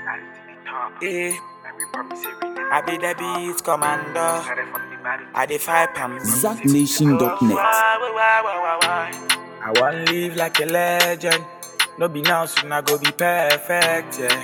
Eh, I be the beat commander. I dey fight am. ZackNation.net. I want live like a legend. No be now, soon I go be perfect, yeah.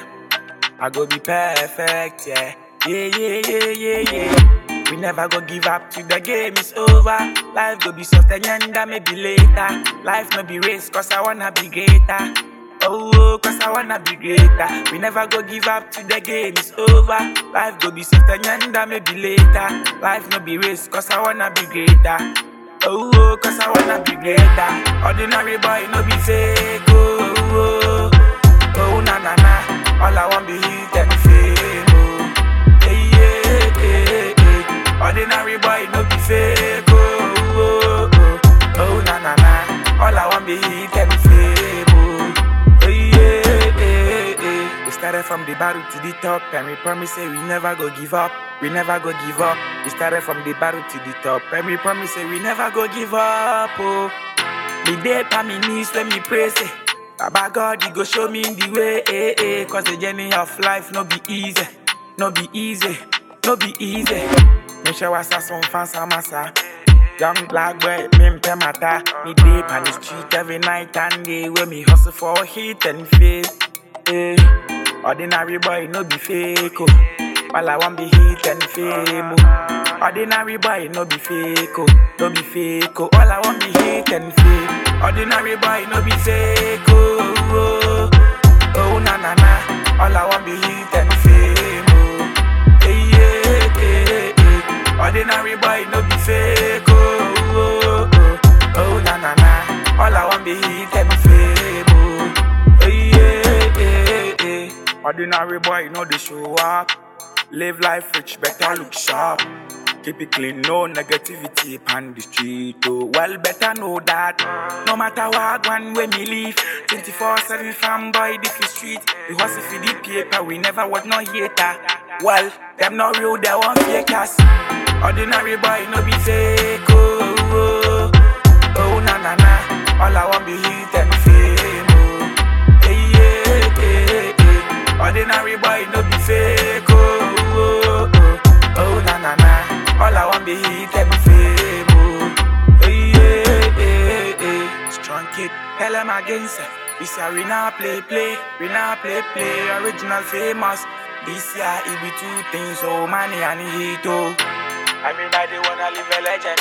I go be perfect, yeah. Yeah, yeah, yeah, yeah, yeah. We never go give up till the game is over. Life go be sustained, maybe later. Life no be race, cause I wanna be greater. Oh, oh, cause I wanna be greater. We never go give up till the game is over. Life go be sustained, maybe later. Life no be race, cause I wanna be greater. Oh, oh, cause I wanna be greater. Ordinary boy, no be fake. Oh, oh, oh, oh, na na na. All I want be hit and fame. Oh, hey, yeah, hey, hey. Ordinary boy, no be fake. Oh, oh, oh, oh, na na na. All I want be hit and fame. Oh, hey, yeah, hey, hey. We started from the bottom to the top, and we promise say we never go give up. We never go give up. We started from the bottom to the top, and we promise say we never go give up. Oh, me day on me knees when me pray say, Baba God, you go show me the way. Eh, eh, Cause the journey of life no be easy, no be easy, no be easy. Me show us some fancy massa. Young black boy, me mpe mata. Me deep on the street every night and day. Where me hustle for hit and fame. Eh, ordinary boy, no be fake. Oh. All I want be hit and fame. Oh. Ordinary boy, no be fake. Oh. No be fake. Oh. All I want be hit and fame. Ordinary boy, no be fake. Oh, oh, oh na na na. All I want be hit and fame. Oh. Hey, yeah, hey, hey. Ordinary boy, no be fake. Oh, oh, oh, oh na na na. All I want be hit and fame. Oh, hey, yeah, hey, hey. Ordinary boy, no they show up. Live life rich, better look sharp. Keep it clean, no negativity on the street. Oh, well, better know that. No matter what, one way me leave. 24 7 fanboy, this is street. We hustle for the paper, we never was no hater. Well, them no real, they want fake us. Ordinary boy, no be fake. Oh, oh, oh, na na na. All I want be hit and fame. Oh, hey, yeah, hey, hey. Ordinary boy, no be fake. Oh, oh, oh, oh, na na na. All I want be hit and fame. Oh, hey, yeah, hey, hey. Strong kid, tell them against it. This year we now play, play, we now play, play. Original famous. This year it be two things, oh money and heat, oh. Everybody wanna live a legend,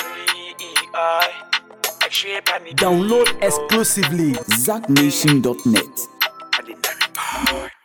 uh, like shape and it. Download exclusively ZackNation.net. I did that.